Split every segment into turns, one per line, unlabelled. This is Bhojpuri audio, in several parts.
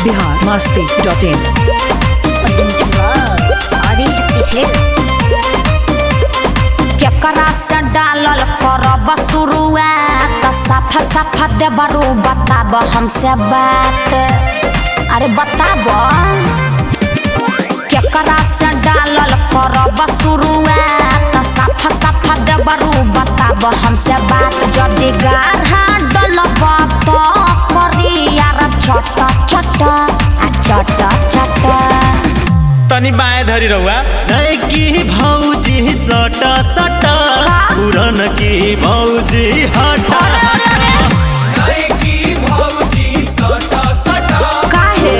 Bihar Masti dot in
Adishakti film केकरा से डालल करब शुरुआत साफा साफा देबरू बताब हमसे बात अरे बताब केकरा से डालल करब शुरुआत साफा साफा देबरू बताब हमसे बात जदि गाढ़ा डलब तो करी यार छट छट आ छट छट
तनी बाएं धरी रहुआ
की भौजी सट सट पुरन की भौजी हट
काहे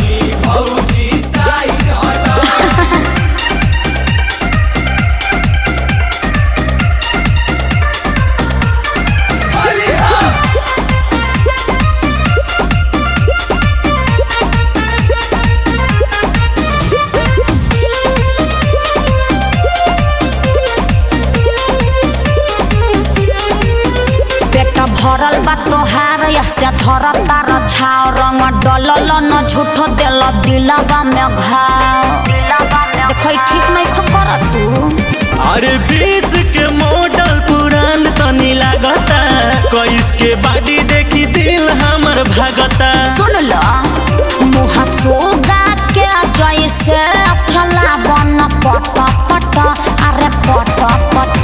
पेट भरल बा तोहार से धर तार छाव रंग डलल न झूठो दिल दिलवा में घाव देखै ठीक नहीं खकर तू
अरे बीस के मॉडल पुरान तनी लागता कईस के बाडी देखी दिल हमर भागता
सुन ल मुँह सोगा के जैसे चला बन पट पट अरे पट पट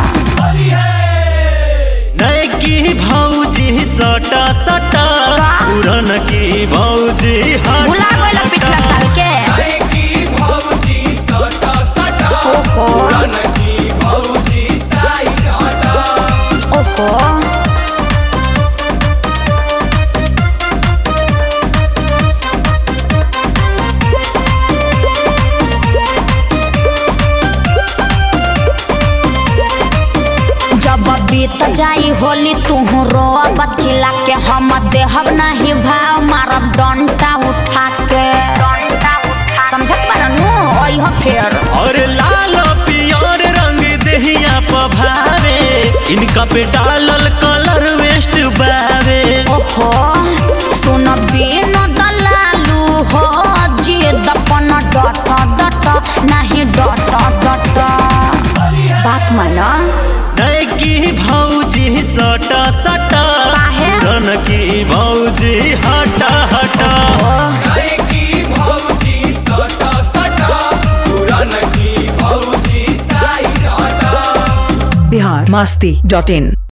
नई की भौजी सट सट पुरन की भौजी हट
भुला गइल पिछला साल के ओहो ओहो जब बीत जाई होली तुहू रो बचिला के हम देहब नहीं भाव मारब डंटा उठा के समझत बारनू ओह फेर
और लाल पियर रंग देहिया पभावे इनका पे डालल कलर वेस्ट बावे
ओहो सुन बिन दलालू हो जे दपन डट डट नहीं डट डट बात माना
नई की भौजी सट सट
काहे?
पुरन की भौजी हट हट
बिहार मस्ती डॉट इन